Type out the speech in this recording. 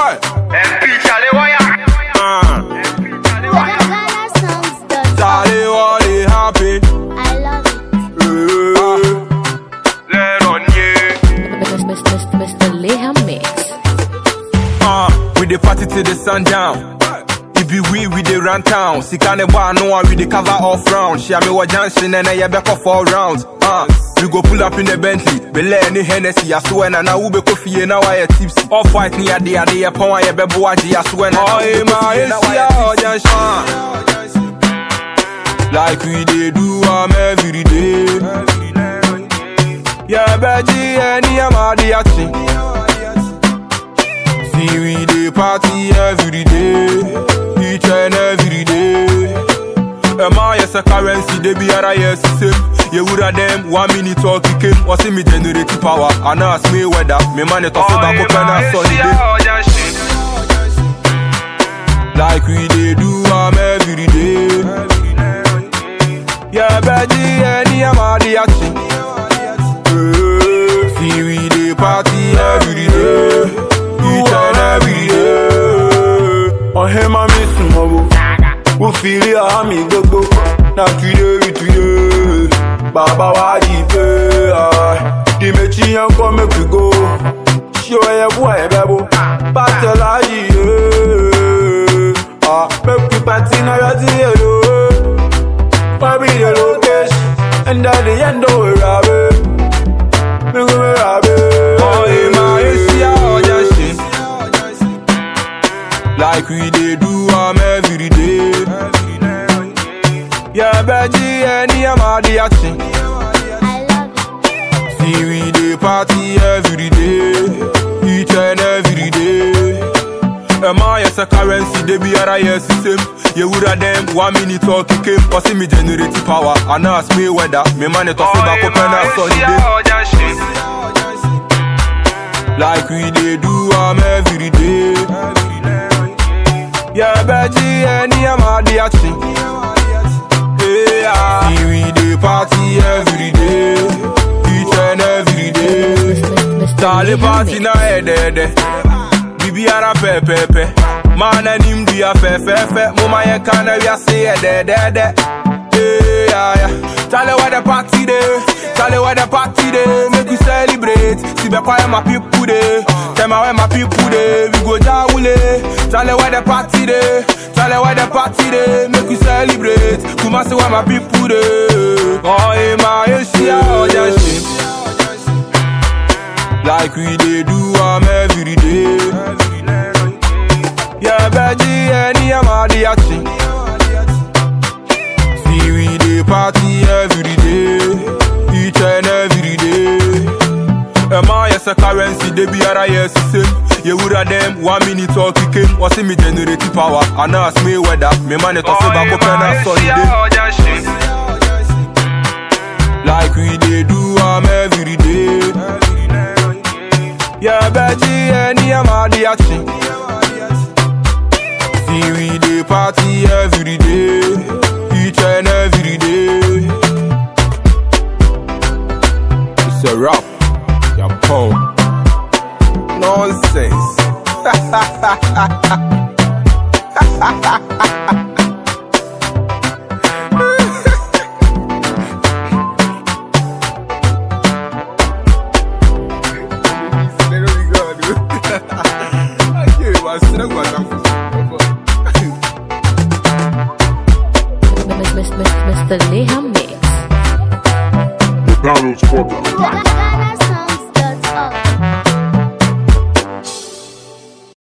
What? MP Charlie Wire. Uh, Ghana songs done. Charlie, what is happy? I love it. Uh, Let on ye. Mr. Mr. Mr. Leha Mix. uh, we the party till the sun down. If you we, we the run town. Sika ne bar, no one, we the cover off round. Share me what junction and I back off all rounds. Uh, we go pull up in the Bentley. Bele any Hennessy, I swear, and now we be coffee, now I tipsy. Off white, near the idea, upon I be boaji, I swear, now I be junction. Like we dey do am every day. Yeah, Beji, any amadi action. See we dey party every day, each and every day. Emma yes a currency they be ara yes same. You woulda them one minute talk came. What's me generate power? And ask me weather. Me man it off back up and I solid day. Like we dey do am every day. Yeah, Beji, any amadi action. Eh, See we dey party every day, each and every day. ọ̀hẹ́ máa mi sùn mọ́wó ó fi rí àmì gbogbo náà túyé rí túyé bàbá wa yìí pé di méjì yẹn kọ́ mẹ́kì go ṣé o yẹ bú ẹ̀ bẹ́ bó bàtẹ̀ láyì yé mẹ́kì pàtí náà yọ sí èlò wọ́n bí the location and at the end of it rà bẹ́ mẹ́kì mi rà bẹ́. Oh, in my Asia, oh, just shit. Like we dey do am every day. Yeah, Beji, any amadi action. I love it. See we dey party every day, each and every day. Emma yes a currency they be ara yes same. You woulda them one minute talk came. What's me generate power? And ask me weather. Me man it off back up and I sunny day. Like we dey do am every day. Yeah, Beji, any amadi action. Yeah, see we dey party every day, each and every day. Mr. Mr. Charlie Leha party Mix. na edede Bibi ara pepepe Man anim dua fefefe Mama ye kana we say edede Yeah, yeah, yeah Charlie where the party day Charlie where the party day Make we celebrate See be quiet my people day Tell me where my people day We go jawule Charlie where the party day Charlie where the party day Make we celebrate Kumasi where my people day Oh, in my Asia, oh, just shit like we dey do am every day. Yeah, Beji, any amadi action. See we dey party every day, each and every day. Emma yes a currency they be ara yes same. You woulda them one minute talk came. What's me generate power? And ask me weather. Me man it off back up and I solid day. Like we dey do am every day. Yeah, Beji, any amadi action. See we dey party every day, each and every day. It's a rap, yeah, punk. Nonsense. Mr. Mr. Mr. Leha Mix. McDonald's corporate. Ghana